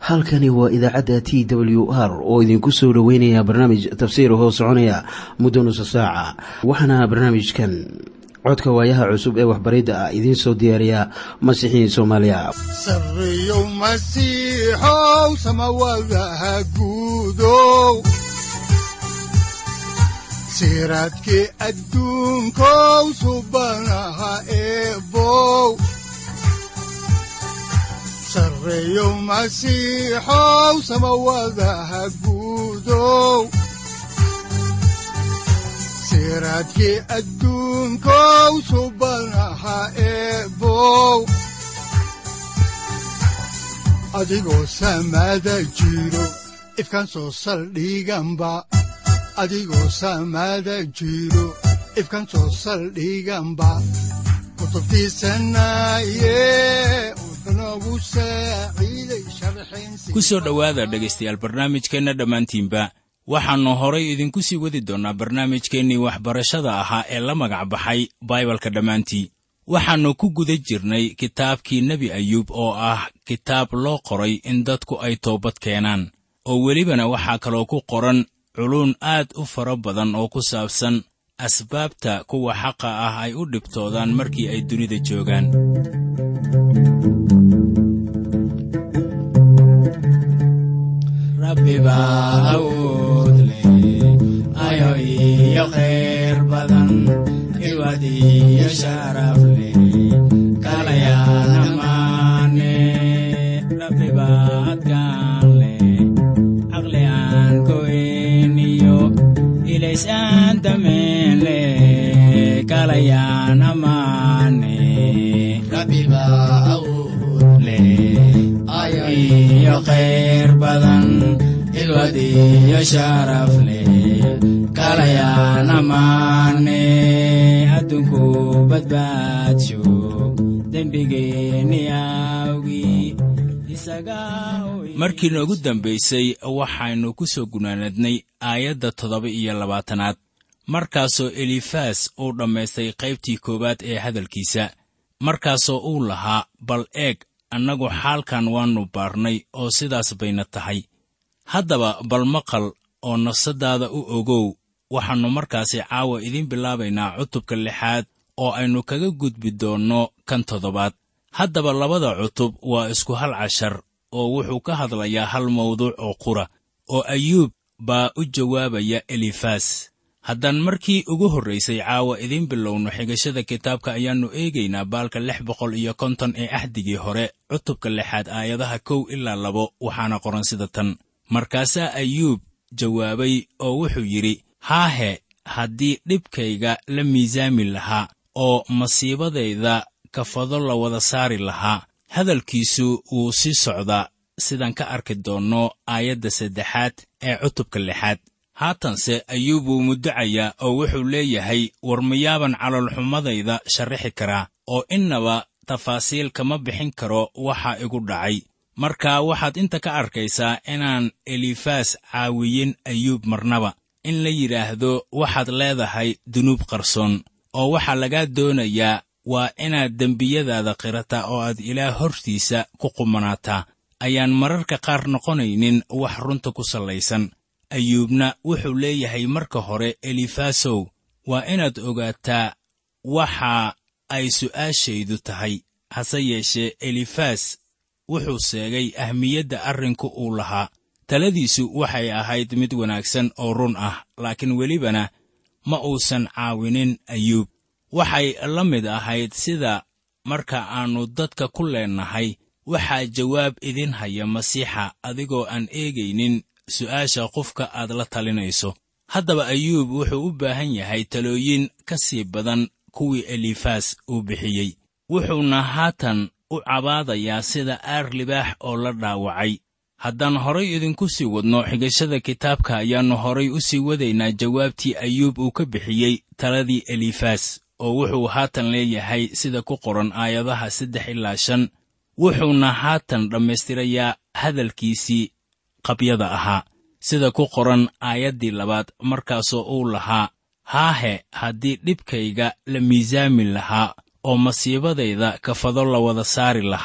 halkani waa idaacadda t w r oo idinku soo dhoweynaya barnaamij tafsiir hoo soconaya muddo nusa saaca waxaana barnaamijkan codka waayaha cusub ee waxbaridda ah idiin soo diyaariya masiixiin soomaaliya sareyow masiixow samawadaha guudow siraadkii adduunkow subanaha eebow sareyow masiixow samawadaha guudow siraadkii adduunkow subanaha eebow adigoo samada jiro ifkan soo saldhiganba adigoo samada jiro ifkan soo saldhiganba kutubtiisanaye unogu saaciiday sharxin ku soo dhowaada dhegaystayaal barnaamijkeenna dhammaantiinba waxaannu horay idinku sii wadi doonnaa barnaamijkeennii waxbarashada ahaa ee la magac baxay baibalka dhammaantii waxaannu ku guda jirnay kitaabkii nebi ayuub oo ah kitaab loo qoray in dadku ay toobad keenaan oo welibana waxaa kaloo ku qoran culuun aad u fara badan oo ku saabsan asbaabta kuwa xaqa ah ay u dhibtoodaan markii ay dunida joogaan markii noogu dambaysay waxaynu ku soo gunaanadnay aayadda toddoba iyo labaatanaad markaasoo elifaas uu dhammaystay qaybtii koowaad ee hadalkiisa markaasoo uu lahaa bal eeg annagu xaalkan waannu baarnay oo sidaas bayna tahay haddaba bal maqal oo nafsaddaada u ogow waxaannu markaasi caawa idiin bilaabaynaa cutubka lixaad oo aynu kaga gudbi doonno kan toddobaad haddaba labada cutub waa isku hal cashar oo wuxuu ka hadlayaa hal mawduuc oo qura oo ayuub baa u jawaabaya elifaas haddaan markii ugu horraysay caawa idiin bilowno xigashada kitaabka ayaannu eegaynaa baalka lix boqol iyo konton ee axdigii hore cutubka lixaad aayadaha kow ilaa labo waxaana qoran sida tan markaasaa ayuub jawaabay oo wuxuu yidhi haahe haddii dhibkayga la miisaami lahaa oo masiibadayda kafado la wada saari lahaa hadalkiisu wuu sii socdaa sidaan ka arki doonno aayadda saddexaad ee cutubka lixaad haatanse ayuub wuu muddacayaa oo wuxuu leeyahay war miyaaban caloolxumadayda sharrixi karaa oo innaba tafaasiil kama bixin karo waxa igu dhacay marka waxaad inta ka arkaysaa inaan elifaas caawiyin ayuub marnaba in la yidhaahdo waxaad leedahay dunuub qarsoon oo waxaa lagaa doonayaa waa inaad dembiyadaada qirataa oo aad ilaah hortiisa ku qumanaataa ayaan mararka qaar noqonaynin wax runta ku sallaysan ayuubna wuxuu leeyahay marka hore elifaasow waa inaad ogaataa waxa ay su'aashaydu tahay hase yeeshee elifaas wuxuu sheegay ahmiyadda arrinku uu lahaa taladiisu waxay ahayd mid wanaagsan oo run ah laakiin welibana ma uusan caawinin ayuub waxay la mid ahayd sida marka aannu dadka ku leennahay waxaa jawaab idin haya masiixa adigoo aan eegaynin su'aasha qofka aad la talinayso haddaba ayuub wuxuu u baahan yahay talooyin ka sii badan kuwii elifaas uu bixiyey wuxuuna haatan u cabaadayaa sida aar libaax oo la dhaawacay haddaan horay idinku sii wadno xigashada kitaabka ayaannu horay u sii wadaynaa jawaabtii ayuub uu ka bixiyey taladii elifaas oo wuxuu haatan leeyahay sida ku qoran aayadaha saddex ilaa shan wuxuuna haatan dhammaystirayaa hadalkiisii qabyada ahaa sida ku qoran aayaddii labaad markaasoo uu lahaa haahe haddii dhibkayga la miisaami lahaa oo masiibadayda kafado la wada saari lahaa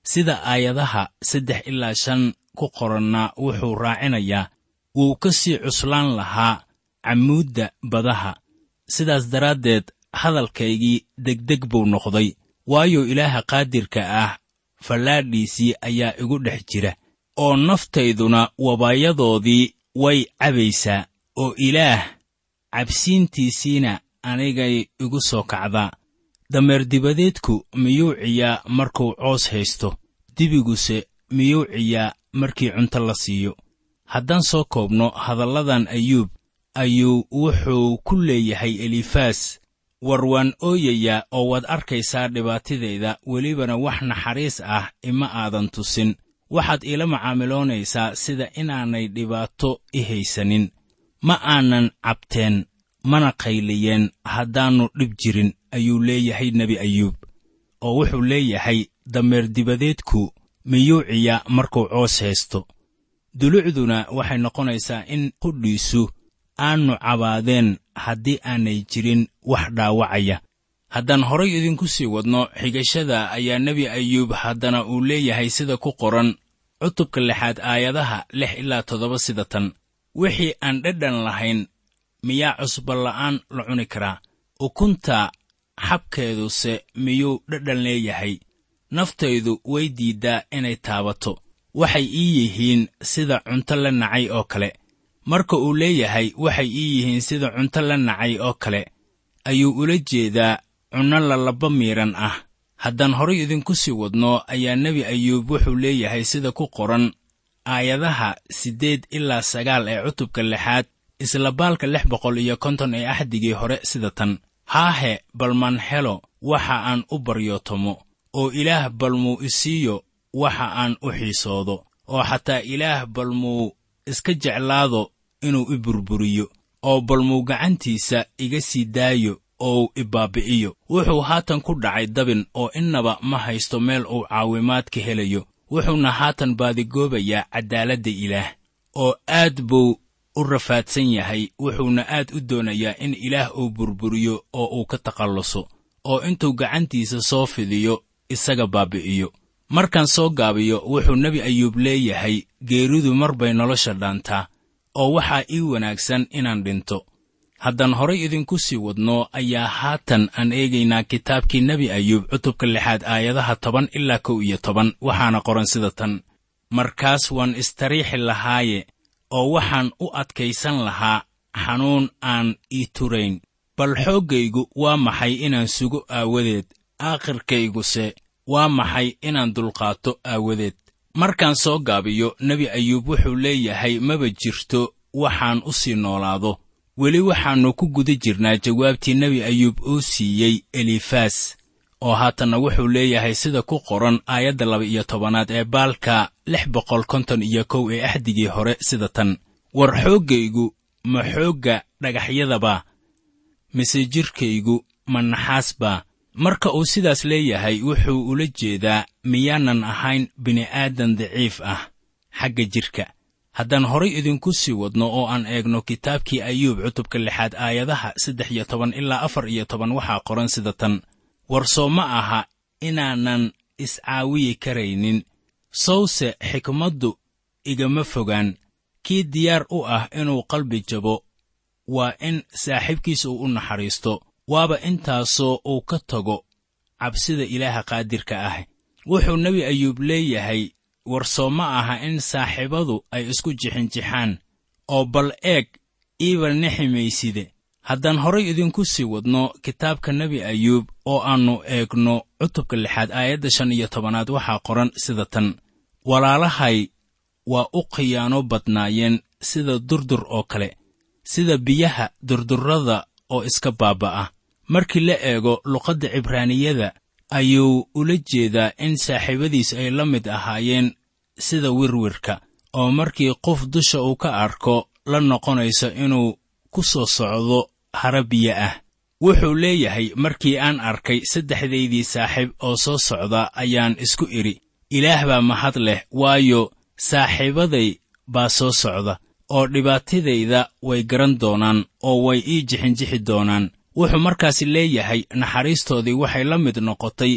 sida aayadaha saddex ilaa shan ku qoranna wuxuu raacinayaa wuu ka sii cuslaan lahaa cammuudda badaha sidaas daraaddeed hadalkaygii degdeg buu noqday waayo ilaaha qaadirka ah fallaadhiisii ayaa igu dhex jira oo naftayduna wabayadoodii way cabaysaa oo ilaah cabsiintiisiina anigay igu soo kacdaa dameer dibadeedku miyuu ciyaa markuu coos haysto dibiguse miyuu ciyaa markii cunto la siiyo haddaan soo koobno hadalladan ayuub ayuu wuxuu ku leeyahay elifaas war waan ooyayaa oo waad arkaysaa dhibaatadayda welibana wax naxariis ah ima aadan tusin waxaad iila macaamiloonaysaa sida inaanay dhibaato i haysanin ma aanan cabteen mana qayliyeen haddaannu dhib jirin ayuu leeyahay nebi ayuub oo wuxuu leeyahay dameer dibadeedku miyuu ciyaa markuu coos haysto dulucduna waxay noqonaysaa in qudhiisu aannu cabaadeen haddii aanay jirin wax dhaawacaya haddaan horay idinku sii wadno xigashada ayaa nebi ayuub haddana uu leeyahay sida ku qoran cutubka lixaad aayadaha lix ilaa toddoba sida tan wixii aan dhadhan lahayn miyaa cusballa'aan la cuni karaa ukunta xabkeeduse miyuu dhadhan leeyahay naftaydu way diiddaa inay taabato waxay ii yihiin sida cunto la nacay oo kale marka uu leeyahay waxay ii yihiin sida cunto la nacay oo kale ayuu ula jeedaa cunno lalaba miidhan ah haddaan horay idinku sii wadno ayaa nebi ayuub wuxuu leeyahay sida ku qoran aayadaha siddeed ilaa sagaal ee cutubka lixaad isla baalka lix boqol iyo konton ee axdigii hore sida tan haahe balmaan helo waxa aan u baryootomo oo ilaah balmuu isiiyo waxa aan u xiisoodo oo xataa ilaah balmuu iska jeclaado inuu i burburiyo oo balmuu gacantiisa iga sii daayo oo i baabbi'iyo wuxuu haatan ku dhacay dabin oo innaba ma haysto meel uu caawimaad ka helayo wuxuuna haatan baadigoobayaa caddaaladda ilaah oo aad buu u rafaadsan yahay wuxuuna aad u doonayaa in ilaah uu burburiyo oo uu ka takhalluso oo intuu gacantiisa soo fidiyo isaga baabbi'iyo markaan soo gaabiyo wuxuu nebi ayuub leeyahay geeridu mar bay nolosha dhaantaa oo waxaa ii wanaagsan inaan dhinto haddaan horay idinku sii wadno ayaa haatan aan eegaynaa kitaabkii nebi ayuub cutubka lixaad aayadaha toban ilaa kow iyo toban waxaana qoran sida tan markaas waan istariixi lahaaye oo waxaan u adkaysan lahaa xanuun aan ii turayn bal xooggaygu waa maxay inaan sugo aawadeed aakhirkayguse waa maxay inaan dulqaato aawadeed markaan soo gaabiyo nebi ayuub wuxuu leeyahay maba jirto waxaan u sii noolaado weli waxaannu ku guda jirnaa jawaabtii nebi ayuub uu siiyey elifaas oo haatanna wuxuu leeyahay sida ku qoran aayadda laba iyo tobanaad ee baalka lix boqol konton iyo kow ee axdigii hore sida tan war xooggaygu ma xoogga dhagaxyadaba mise jidhkaygu ma naxaasbaa marka uu sidaas leeyahay wuxuu ula jeedaa miyaanan ahayn bini'aadan daciif ah xagga jidhka haddaan horay idinku sii wadno oo aan eegno kitaabkii ayuub cutubka lixaad aayadaha saddex iyo toban ilaa afar iyo toban waxaa qoran sida tan war soo ma aha inaanan iscaawiyi karaynin sowse xikmaddu igama fogaan kii diyaar u ah inuu qalbi jabo waa in saaxiibkiis uu u naxariisto waaba intaasoo uu ka tago cabsida ilaaha qaadirka ah wuxuu nebi ayuub leeyahay war soo ma aha in saaxiibadu ay isku jixinjixaan oo bal eeg iiba niximayside haddaan horay idinku sii wadno kitaabka nebi ayuub oo aannu eegno cutubka lixaad aayadda shan iyo tobanaad waxaa qoran sida tan walaalahay waa u khiyaano badnaayeen sida durdur oo kale sida biyaha durdurrada oo iska baaba'a markii la eego luqadda cibraaniyada ayuu ula jeedaa in saaxiibadiis ay la mid ahaayeen sida wirwirka oo markii qof dusha uu ka arko la noqonayso inuu ku soo socdo hara biyo ah wuxuu leeyahay markii aan arkay saddexdaydii saaxiib oo soo socda ayaan isku idhi ilaah baa mahad leh waayo saaxiibaday baa soo socda oo dhibaatadayda way garan doonaan oo way ii jixinjixi doonaan wuxuu markaasi leeyahay naxariistoodii waxay la mid noqotay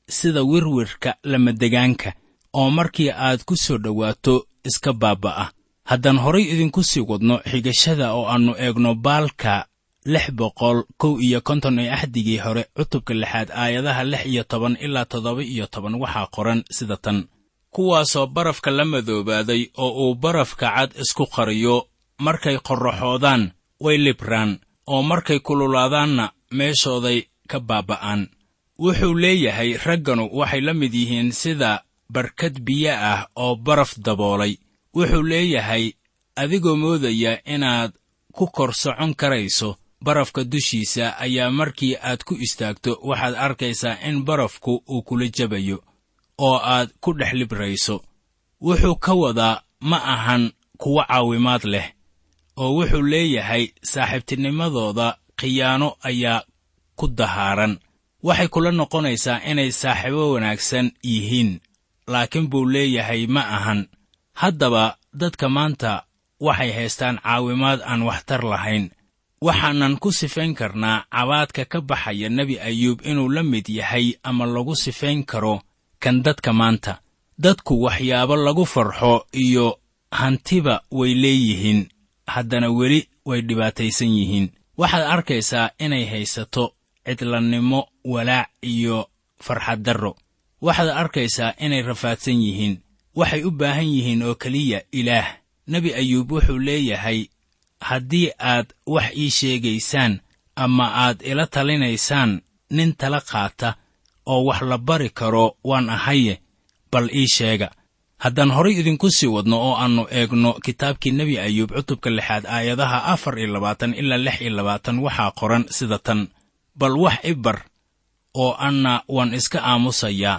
sida wirwirka lamadegaanka oo markii aad ku soo dhowaato iska baaba'a haddaan horay idinku sii wadno xigashada oo aannu eegno baalka lix boqol kow iyo konton ee axdigii hore cutubka lixaad aayadaha lix iyo toban ilaa toddoba iyo toban waxaa qoran sida tan kuwaasoo barafka la madoobaaday oo uu barafka cad isku qariyo markay qorraxoodaan way libraan oo markay kululaadaanna meeshooday ka baaba'aan wuxuu leeyahay ragganu waxay la mid yihiin sida barkad biyo ah oo baraf daboolay wuxuu leeyahay adigoo moodaya inaad ku kor socon karayso barafka dushiisa ayaa markii aad ku istaagto waxaad arkaysaa in barafku uu kula jabayo oo aad ku dhex librayso wuxuu ka wadaa ma ahan kuwo caawimaad leh oo wuxuu leeyahay saaxiibtinimadooda khiyaano ayaa ku dahaaran waxay kula noqonaysaa inay saaxiibo wanaagsan yihiin laakiin buu leeyahay ma ahan haddaba dadka maanta waxay haystaan caawimaad aan waxtar lahayn waxaanan ku sifayn karnaa cabaadka ka baxaya nebi ayuub inuu la mid yahay ama lagu sifayn karo kan dadka maanta dadku waxyaabo lagu farxo iyo hantiba way leeyihiin haddana weli way dhibaataysan yihiin waxaad arkaysaa inay haysato cidlannimo walaac iyo farxaddarro waxaad arkaysaa inay rafaadsan yihiin waxay u baahan yihiin oo keliya ilaah nebi ayuub wuxuu leeyahay haddii aad wax ii sheegaysaan ama aad ila talinaysaan nin tala qaata oo wax la bari karo waan ahaye bal ii sheega haddaan horay idinku sii wadno oo aannu eegno kitaabkii nebi ayuub cutubka lixaad aayadaha afar iyo labaatan ilaa lix iyo labaatan waxaa qoran sida tan bal wax i bar oo anna waan iska aamusayaa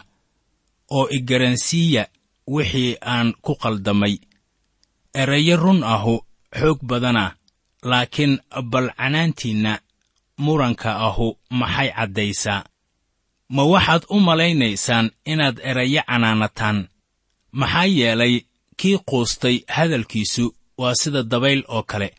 oo i garansiiya wixii aan ku qaldamay erayo run ahu xoog badana laakiin bal canaantiinna muranka ahu maxay caddaysaa ma waxaad u malaynaysaan inaad erayo canaanataan maxaa yeelay kii quustay hadalkiisu waa sida dabayl oo kale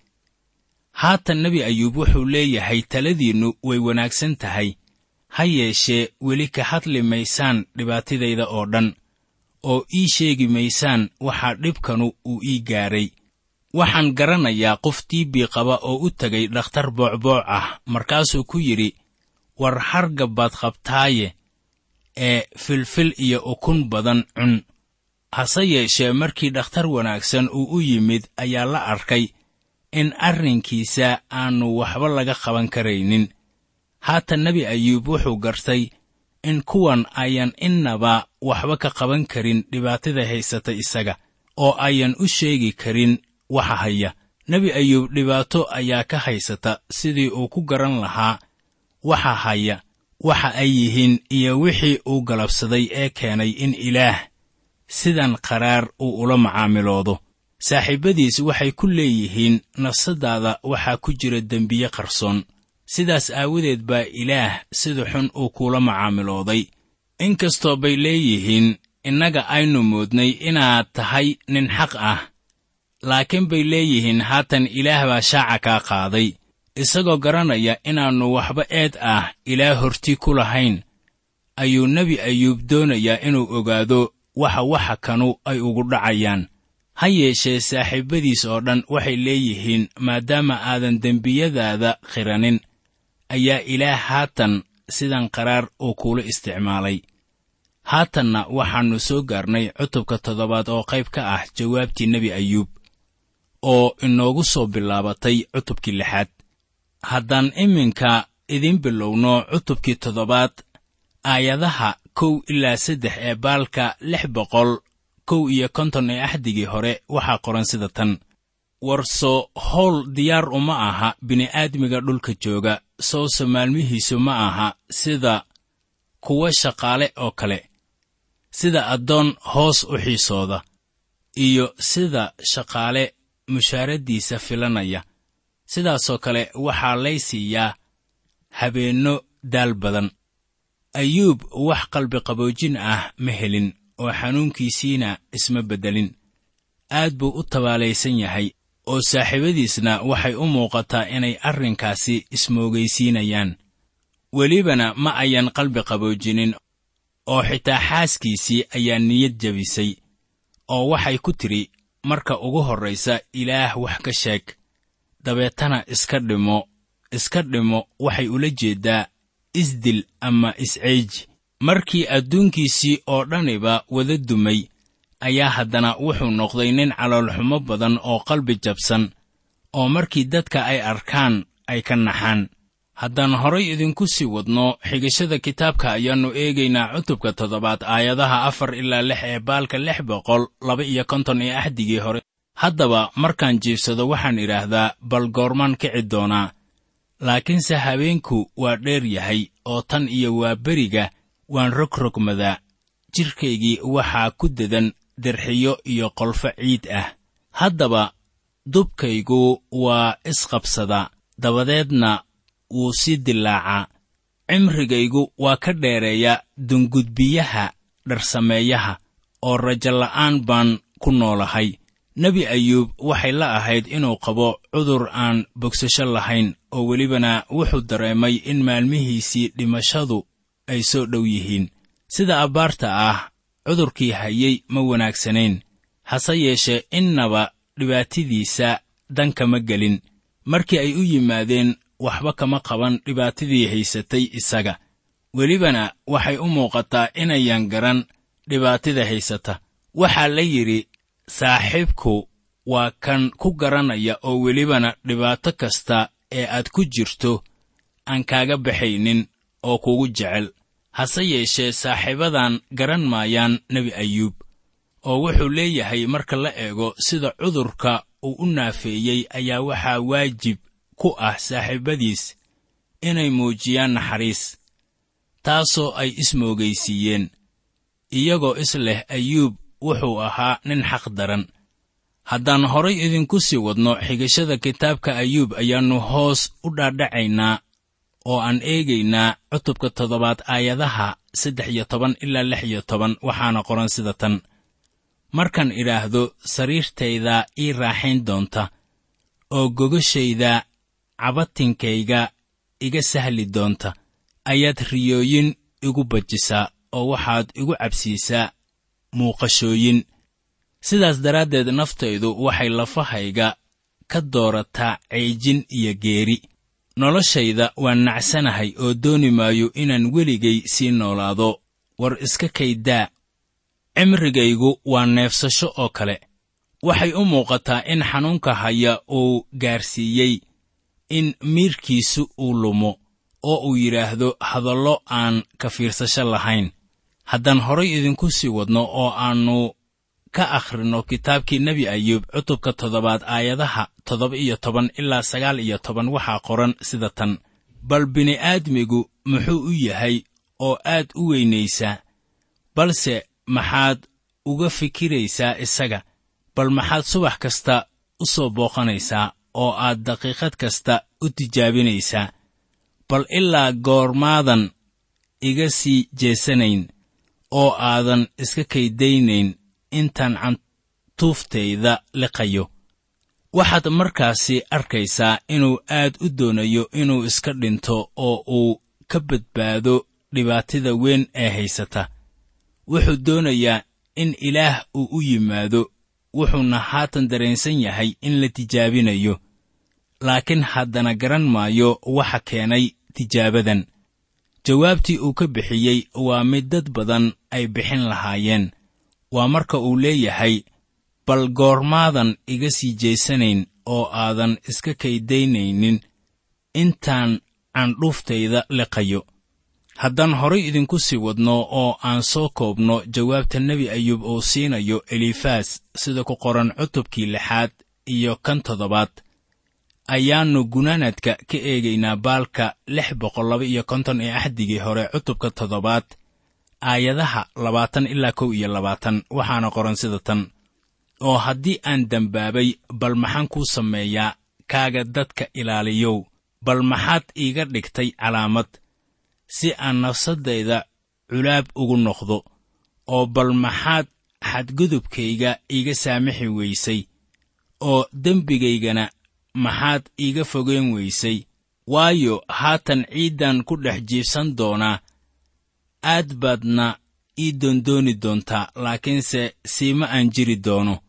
haatan nebi ayuub wuxuu leeyahay taladiinnu way wanaagsan tahay ha yeeshee weli ka hadli maysaan dhibaatadayda oo dhan oo ii sheegi maysaan waxaa dhibkanu uu ii gaadhay waxaan garanayaa qof tiibii qaba oo u tegay dhakhtar boocbooc ah markaasuu ku yidhi war hargab baad qabtaaye ee filfil iyo ukun badan cun hase yeeshee markii dhakhtar wanaagsan uu u yimid ayaa la arkay in arrinkiisa aannu waxba laga qaban karaynin haatan nebi ayuub wuxuu gartay in kuwan ayan innaba waxba ka qaban karin dhibaatada haysata isaga oo ayan u sheegi karin waxa haya nebi ayuub dhibaato ayaa ka haysata sidii uu ku garan lahaa waxa haya waxa ay yihiin iyo wixii uu galabsaday ee keenay in ilaah sidan qaraar uu ula macaamiloodo saaxiibbadiis waxay ku leeyihiin nafsaddaada waxaa ku jira dembiye qarsoon sidaas aawadeed baa ilaah sida xun uu kuula macaamilooday inkastoo bay leeyihiin innaga aynu moodnay inaad tahay nin xaq ah laakiin bay leeyihiin haatan ilaah baa shaaca kaa qaaday isagoo garanaya inaannu waxba eed ah ilaah horti ku lahayn ayuu nebi ayuub doonayaa inuu ogaado waxa waxa kanu ay ugu dhacayaan ha yeeshee saaxiibbadiis oo dhan waxay leeyihiin maadaama aadan dembiyadaada khiranin ayaa ilaah haatan sidan qaraar uu kuula isticmaalay haatanna waxaannu soo gaarnay cutubka toddobaad oo qayb ka ah jawaabtii nebi ayuub oo inoogu soo bilaabatay cutubkii lixaad haddaan iminka idiin bilowno cutubkii toddobaad aayadaha kow ilaa saddex ee baalka lix boqol kow iyo konton ee axdigii hore waxaa qoran sida tan warso howl diyaar uma aha bini'aadmiga dhulka jooga sowse maalmihiisu ma aha sida kuwa shaqaale oo kale sida addoon hoos u xiisooda iyo sida shaqaale mushaaradiisa filanaya sidaasoo kale waxaa lay siiyaa habeenno daal badan ayuub wax qalbiqaboojin ah ma helin oo xanuunkiisiina isma beddelin aad buu u tabaalaysan yahay oo saaxiibadiisna waxay u muuqataa inay arrinkaasi ismoogaysiinayaan welibana ma ayan qalbi qaboojinin oo xitaa xaaskiisii ayaa niyad jebisay oo waxay ku tidhi marka ugu horraysa ilaah wax ka sheeg dabeetana iska dhimo iska dhimo waxay ula jeeddaa isdil ama isceeji markii adduunkiisii oo dhaniba wada dumay ayaa haddana wuxuu noqday nin caloolxumo badan oo qalbi jabsan oo markii dadka ay arkaan ay ka naxaan haddaan horay idinku sii wadno xigashada kitaabka ayaannu eegaynaa cutubka toddobaad aayadaha afar ilaa lix ee baalka lix boqol laba iyo konton ee axdigii hore haddaba markaan jiibsado waxaan idhaahdaa bal goormaan kici doonaa laakiinse habeenku waa dheer yahay oo tan iyo waa beriga waan rogrogmadaa jidhkaygii waxaa ku dedan derxiyo iyo qolfo ciid ah haddaba dubkaygu waa isqabsadaa dabadeedna wuu sii dilaacaa cimrigaygu waa ka dheereeya dungudbiyaha dharsameeyaha oo rajola'aan baan ku noolahay nebi ayuub waxay la ahayd inuu qabo cudur aan bogsasho lahayn oo welibana wuxuu dareemay in maalmihiisii dhimashadu ay soo dhow yihiin sida abbaarta ah cudurkii hayey ma wanaagsanayn hase yeeshee innaba dhibaatadiisa dan kama gelin markii ay u yimaadeen waxba kama qaban dhibaatadii haysatay isaga welibana waxay u muuqataa inayan garan dhibaatada haysata waxaa la yidhi saaxiibku waa kan ku garanaya oo welibana dhibaato kasta ee aad ku jirto aan kaaga baxaynin oo kugu jecel hase yeeshee saaxiibadan garan maayaan nebi ayuub oo wuxuu leeyahay marka la eego sida cudurka uu u naafeeyey ayaa waxaa waajib ku ah saaxiibadiis inay muujiyaan naxariis taasoo ay ismoogaysiiyeen iyagoo is leh ayuub wuxuu ahaa nin xaq daran haddaan horay idinku sii wadno xigashada kitaabka ayuub ayaannu hoos u dhaadhacaynaa oo aan eegaynaa cutubka toddobaad aayadaha saddex iyo toban ilaa lix iyo toban waxaana qoran sida tan markaan idhaahdo sariirtaydaa ii raaxayn doonta oo gogashayda cabatinkayga iga sahli doonta ayaad riyooyin igu bajisaa oo waxaad igu cabsiisaa muuqashooyin sidaas daraaddeed naftaydu waxay lafahayga ka doorataa ceejin iyo geeri noloshayda waan nacsanahay oo dooni maayo inaan weligay sii noolaado war iska kaydaa cimrigaygu waa neefsasho oo kale waxay u muuqataa in xanuunka haya uu gaarsiiyey in miirkiisu uu lumo oo uu yidhaahdo hadallo aan ka fiirsasho lahayn haddaan horay idinku sii wadno oo aannu ka akhrinno kitaabkii nebi ayuub cutubka toddobaad aayadaha toddoba iyo toban ilaa sagaal iyo toban waxaa qoran sida tan bal bini'aadmigu muxuu u yahay oo aad u weynaysaa balse maxaad uga fikiraysaa isaga bal maxaad subax kasta u soo booqanaysaa oo aad daqiiqad kasta u tijaabinaysaa bal ilaa goormaadan iga sii jeesanayn oo aadan iska kaydaynayn intaan cantuuftayda liqayo waxaad markaasi arkaysaa inuu aad u doonayo inuu iska dhinto oo uu ka badbaado dhibaatada weyn ee haysata wuxuu doonayaa in ilaah uu u yimaado wuxuuna haatan dareensan yahay in la tijaabinayo laakiin haddana garan maayo waxa keenay tijaabadan jawaabtii uu ka bixiyey waa mid dad badan ay bixin lahaayeen waa marka uu leeyahay bal goormaadan iga sii jeesanayn oo aadan iska kaydaynaynin intaan candhuuftayda liqayo haddaan horay idinku sii wadno oo aan soo koobno jawaabta nebi ayuub uu siinayo elifaas sida ku qoran cutubkii lixaad iyo kan toddobaad ayaannu gunaanadka ka eegaynaa baalka lix boqol laba iyo konton ee axdigii hore cutubka toddobaad aayadaha labaatan ilaa kow iyo labaatan waxaana qoran sida tan oo haddii aan dembaabay bal maxaan kuu sameeyaa kaaga dadka ilaaliyow bal maxaad iiga dhigtay calaamad si aan nafsaddayda culaab ugu noqdo oo bal maxaad xadgudubkayga iiga saamixi weysay oo dembigaygana maxaad iiga fogeyn weysay waayo haatan ciiddan ku dhex jiibsan doonaa aad baadna ii doondooni doontaa laakiinse siima aan jiri doono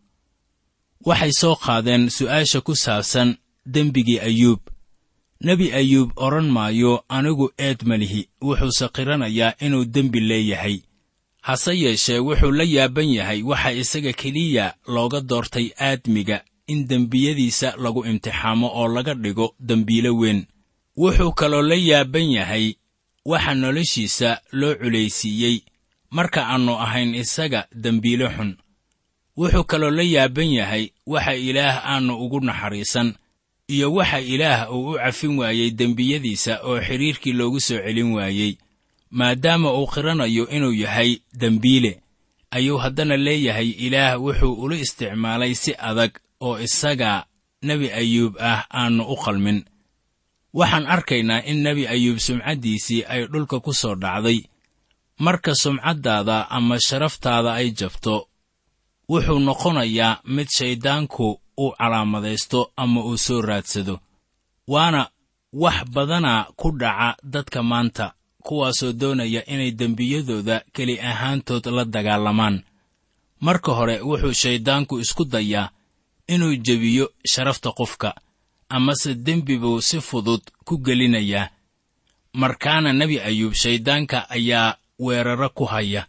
waxay soo qaadeen su'aasha ku saabsan dembigii ayuub nebi ayuub odhan maayo anigu eed ma lihi wuxuuse qiranayaa inuu dembi leeyahay hase yeeshee wuxuu la yaaban yahay waxa isaga keliya looga doortay aadmiga in dembiyadiisa lagu imtixaamo oo laga dhigo dembiilo weyn wuxuu kaloo la yaaban yahay waxa noloshiisa loo culaysiiyey marka aannu ahayn isaga dembiilo xun wuxuu kaloo la yaaban yahay waxa ilaah aannu ugu naxariisan iyo waxa ilaah uu u cafin waayey dembiyadiisa oo xidhiirkii loogu soo celin waayey maadaama uu qiranayo inuu yahay dembiile ayuu haddana leeyahay ilaah wuxuu ula isticmaalay si adag oo isaga nebi ayuub ah aannu u qalmin waxaan arkaynaa in nebi ayuub sumcaddiisii ay dhulka ku soo dhacday marka sumcaddaada ama sharaftaada ay jabto wuxuu noqonayaa mid shayddaanku uu calaamadaysto ama uu soo raadsado waana wax badana ku dhaca dadka maanta kuwaasoo doonaya inay dembiyadooda keli ahaantood la dagaalamaan marka hore wuxuu shayddaanku isku dayaa inuu jebiyo sharafta qofka amase dembi buu si fudud ku gelinayaa markaana nebi ayuub shayddaanka ayaa weeraro ku haya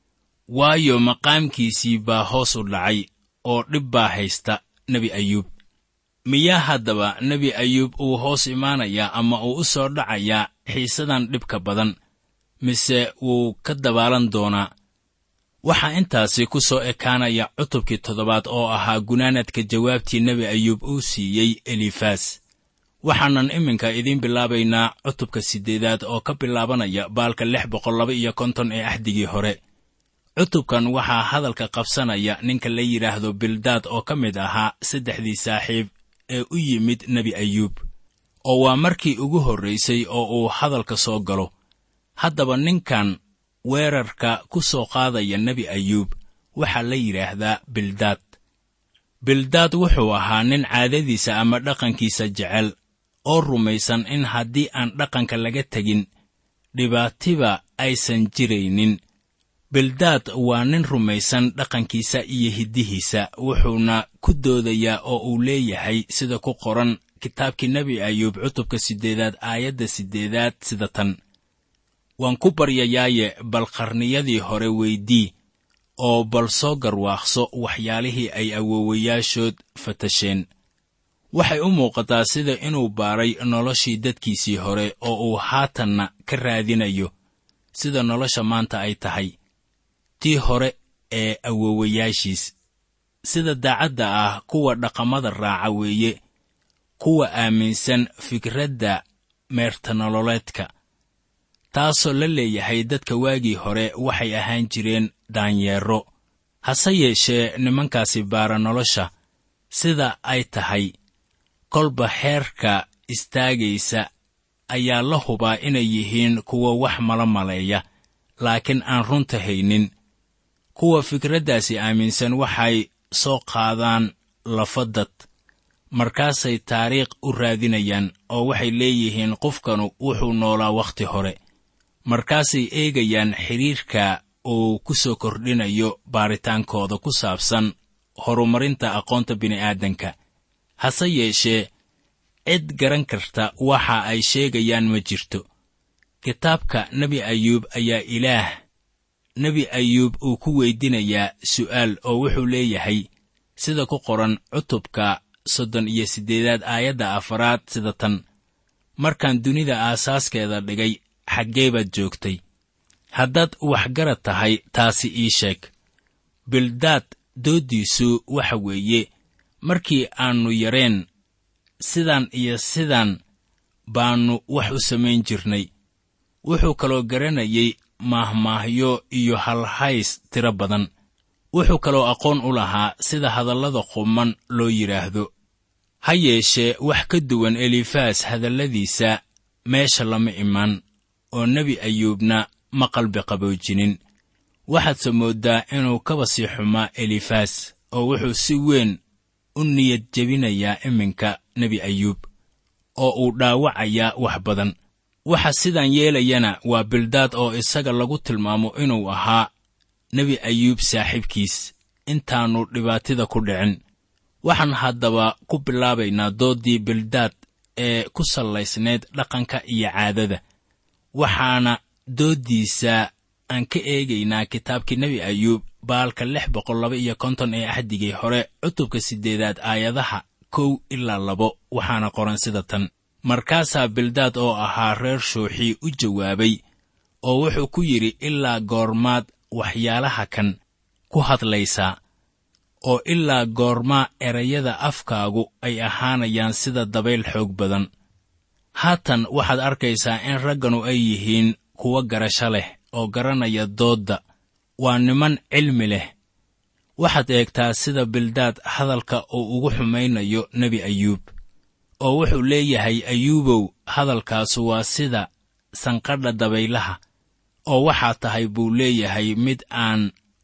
waayo maqaamkiisii baa hoos u dhacay oo dhib baa haysta nebi ayuub miyaa haddaba nebi ayuub uu hoos imaanayaa ama uu u soo dhacayaa xiisadan dhibka badan mise wuu ka dabaalan doonaa waxaa intaasi ku soo ekaanaya cutubkii toddobaad oo ahaa gunaanadka jawaabtii nebi ayuub uu siiyey elifaas waxaanan iminka idiin bilaabaynaa cutubka siddeedaad oo ka bilaabanaya baalka lix boqol laba iyo konton ee axdigii hore cutubkan waxaa hadalka qabsanaya ninka la yidhaahdo bildaad oo ka mid ahaa saddexdii saaxiib ee u yimid nebi ayuub oo waa markii ugu horraysay oo uu hadalka soo galo haddaba ninkan weerarka ku soo qaadaya nebi ayuub waxaa la yidhaahdaa bildaad bildaad wuxuu ahaa nin caadadiisa ama dhaqankiisa jecel oo rumaysan in haddii aan dhaqanka laga tegin dhibaatiba aysan jiraynin bildaad waa nin rumaysan dhaqankiisa iyo hiddihiisa wuxuuna ku doodayaa oo uu leeyahay sida ku qoran kitaabkii nebi ayuub cutubka siddeedaad aayadda siddeedaad sida tan waan ku baryayaaye bal qarniyadii hore weydii oo bal soo garwaaqso waxyaalihii ay awoowayaashood fatasheen waxay u muuqataa sida inuu baaray noloshii dadkiisii hore oo uu haatanna ka raadinayo sida nolosha maanta ay tahay tii hore ee awoowayaashiis sida daacadda ah kuwa dhaqamada raaca weeye kuwa aaminsan fikradda meertanololeedka taasoo la leeyahay dadka waagii hore waxay ahaan jireen daanyeero hase yeeshee nimankaasi baara nolosha sida ay tahay kolba xeerka istaagaysa ayaa la hubaa inay yihiin kuwa wax mala maleeya laakiin aan runta haynin kuwa fikraddaasi aaminsan waxay soo qaadaan lafadad markaasay taariikh u raadinayaan oo waxay leeyihiin qofkanu wuxuu noolaa wakhti hore markaasay eegayaan xidhiirka uu ku soo kordhinayo baaritaankooda ku saabsan horumarinta aqoonta bini'aadanka hase yeeshee cid garan karta waxa ay sheegayaan ma jirto kitaabka nebi ayuub ayaa ilaah nebi ayuub uu ku weydinayaa su'aal oo wuxuu leeyahay sida ku qoran cutubka soddon iyo siddeedaad aayadda afaraad sida tan markaan dunida aasaaskeeda dhigay xaggee baad joogtay haddaad waxgarad tahay taasi ii sheeg bildaad dooddiisu waxa weeye markii aannu yareen sidan iyo sidan baannu wax u samayn jirnay wuxuu kaloo garanayay maahmaahyo iyo halhays tiro badan wuxuu kaloo aqoon u lahaa sida hadallada quman loo yidhaahdo ha yeeshee wax ka duwan elifaas hadalladiisa meesha lama iman oo nebi ayuubna ma qalbi qaboojinin waxaadse mooddaa inuu kaba sii xumaa elifaas oo wuxuu si weyn u niyad jebinayaa iminka nebi ayuub oo uu dhaawacayaa wax badan waxa sidan yeelayana waa bildaad oo isaga lagu tilmaamo inuu ahaa nebi ayuub saaxiibkiis intaannu dhibaatida ku dhicin waxaan haddaba ku bilaabaynaa dooddii bildaad ee ku sallaysnayd dhaqanka iyo caadada waxaana dooddiisa aan ka eegaynaa kitaabkii nebi ayuub baalka lix boqol laba iyo konton ee axdigii hore cutubka siddeedaad aayadaha kow ilaa labo waxaana qoran sida tan markaasaa bildaad oo ahaa reer shuuxii u jawaabay oo wuxuu ku yidhi ilaa goormaad waxyaalaha kan ku hadlaysaa oo ilaa goormaa erayada afkaagu ay ahaanayaan sida dabayl xoog badan haatan waxaad arkaysaa in ragganu ay yihiin kuwo garasho leh oo garanaya doodda waa niman cilmi leh waxaad eegtaa sida bildaad hadalka uu ugu xumaynayo nebi ayuub oo wuxuu leeyahay ayuubow hadalkaasu waa sida sanqadha dabaylaha oo waxaa tahay buu leeyahay mid aan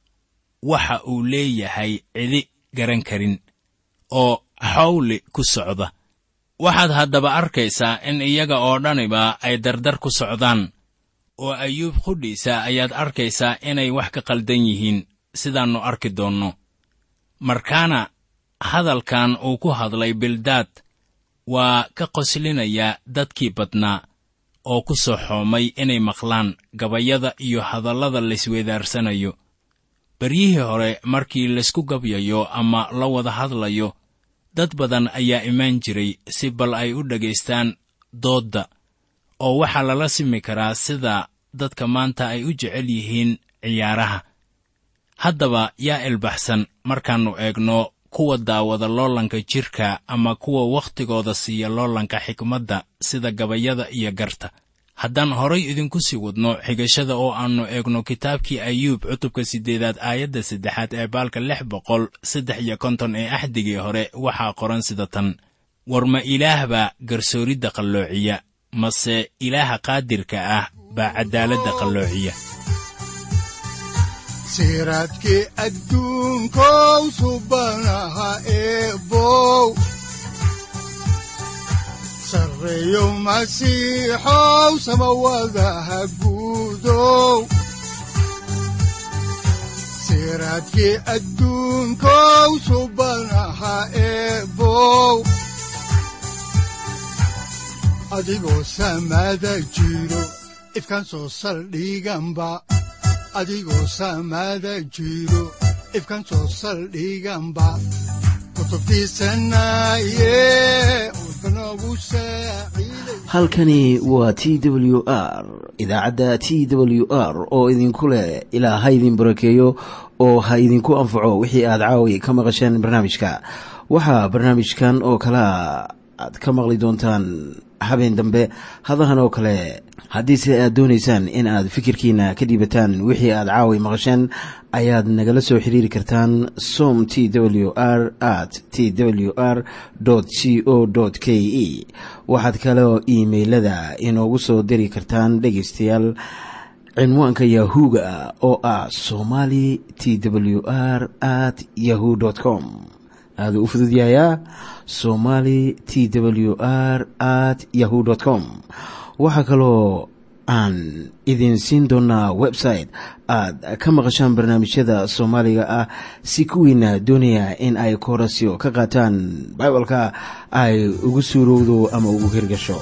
waxa uu leeyahay cidi garan karin oo xawli ku socda waxaad haddaba arkaysaa in iyaga oo dhaniba ay dardar ku socdaan oo ayuub qudhiisa ayaad arkaysaa inay wax ka qaldan yihiin sidaannu arki doonno markaana hadalkan uu ku hadlay bildaad waa ka qoslinayaa dadkii badnaa oo ku soo xoomay inay maqlaan gabayada iyo hadallada laysweydaarsanayo beryihii hore markii laysku gabyayo ama la wada hadlayo dad badan ayaa imaan jiray si bal ay u dhagaystaan doodda oo waxaa lala simi karaa sida dadka maanta ay u jecel yihiin ciyaaraha haddaba yaa ilbaxsan markaannu eegno kuwa daawada loolanka jidhka ama kuwa wakhtigooda siiya loolanka xikmadda sida gabayada iyo garta haddaan horay idinku sii wadno xigashada oo aannu eegno kitaabkii ayuub cutubka siddeedaad aayadda saddexaad ee baalka lix boqol saddex iyo konton ee axdigii hore waxaa qoran sida tan war ma ilaah baa garsooridda qalloociya mase ilaaha qaadirka ah baa caddaaladda qalloociya siraadkii adduunkow subanaha eebow sarreeyow masiixow samawadaha guudow siraadkii adduunkow subanaha eebow adigoo samaada jiro ifkaan soo saldhiganba adigoo saamaada jiro ifkan soo saldhiganba halkani waa t w r idaacadda t w r oo idinku leh ilaa ha idin barakeeyo oo ha idinku anfaco wixii aad caawi ka maqasheen barnaamijka waxaa barnaamijkan oo kalaa aad ka maqli doontaan habeen dambe hadahan oo kale haddiise aad doonaysaan in aad fikirkiina ka dhiibataan wixii aad caawi maqasheen ayaad nagala soo xiriiri kartaan som t w r at t w r c o k e waxaad kaloo iimailada inoogu soo diri kartaan dhegaystayaal cinwaanka yahu-ga oo ah somali t w r at yahu com aaduu u fududyahayaa somali t w r at yahu com waxaa kaloo aan idin siin doonaa website aad ka maqashaan barnaamijyada soomaaliga ah si kuwiina doonaya in ay koorasyo ka qaataan bibalka ay ugu suurowdo ama ugu hirgasho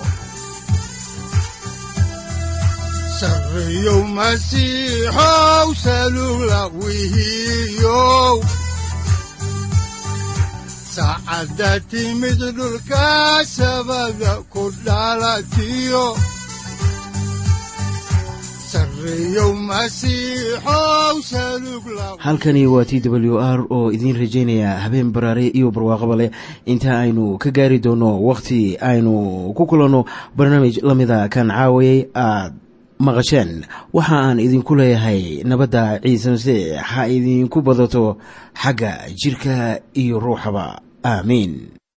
saacadda timid dhulka sabada ku dhalatiyo halkani waa t w r oo idiin rajaynaya habeen baraare iyo barwaaqaba leh inta aynu ka gaari doono wakhti aynu ku kulanno barnaamij la mida kan caawayay aad maqasheen waxa aan idinku leeyahay nabadda ciise masiix ha idinku badato xagga jidhka iyo ruuxaba aamiin